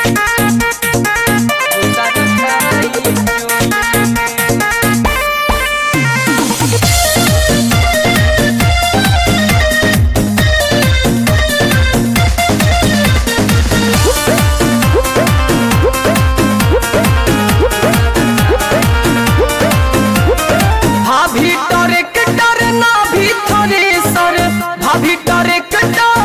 भाभी डरे के डर ना भी थोड़े सर भाभी डरे के डर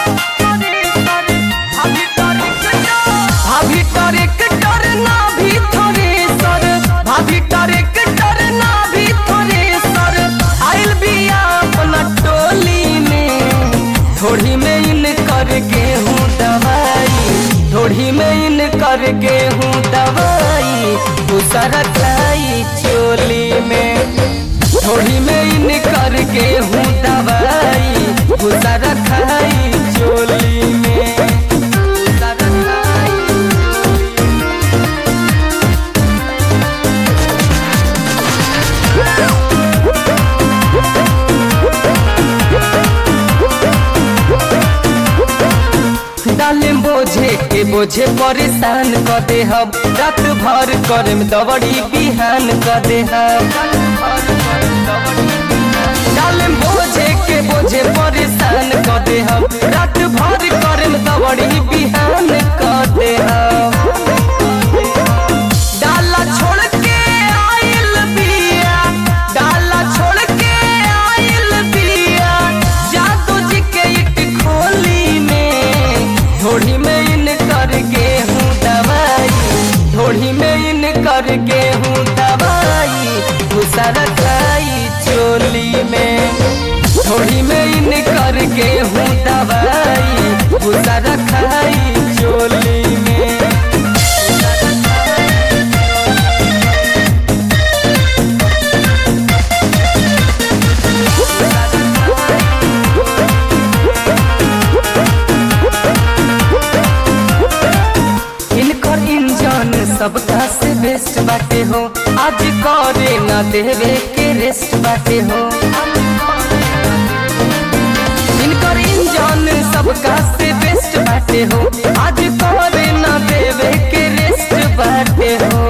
भाभी डरे के डर भाभी डरे के डर ना भी थोड़े सर भाभी डरे के डर ना भी थोड़े सर आइल बिया अपना टोली में थोड़ी में इन कर गेहूँ दवाई थोड़ी में इन कर गेहूँ दवाई दूसरा खाई चोली में थोड़ी में इन कर गेहूँ दवाई दूसरा खाई चोली में दूसरा खाई डाले बोझे के बोझे परेशान क दे हम रात भर करे में दवड़ी बिहान क दे हम डाले बोझे के बोझे परेशान क दे हम रात भर करे में दवड़ी बिहान क दे हम डाला छोड़ के आइल बिया डाला छोड़ के आइल बिया जादू जी के इट खोली में थोड़ी में इन कर गेहूँ दवाई थोड़ी में इन कर गेहूँ दवाई दूसरा खाई चोली में थोड़ी में इन कर गेहूँ दवाई दूसरा खाई चोली में इनकर इंजन सबका से बेस्ट बाटे हो आज करे ना देवे के रेस्ट बाटे हो इनकर इंजन सबका से बेस्ट बाटे हो आज करे ना देवे के रेस्ट बाटे हो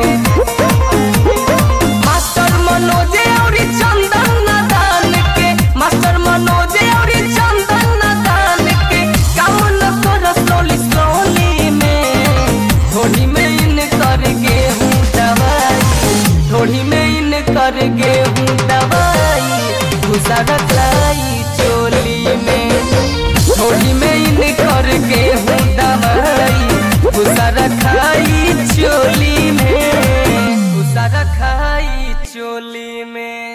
मास्टर मनोज और चंदन नादान के मास्टर मनोज और चंदन नादान के काम न कर स्लोली स्लोली में थोड़ी में इन कर गेहूँ दवाई थोड़ी में इन कर गेहूँ दवाई घुसा रखलाई चोली में थोड़ी में इन कर गेहूँ दवाई घुसा रखाई चोली में घुसा रखाई चोली में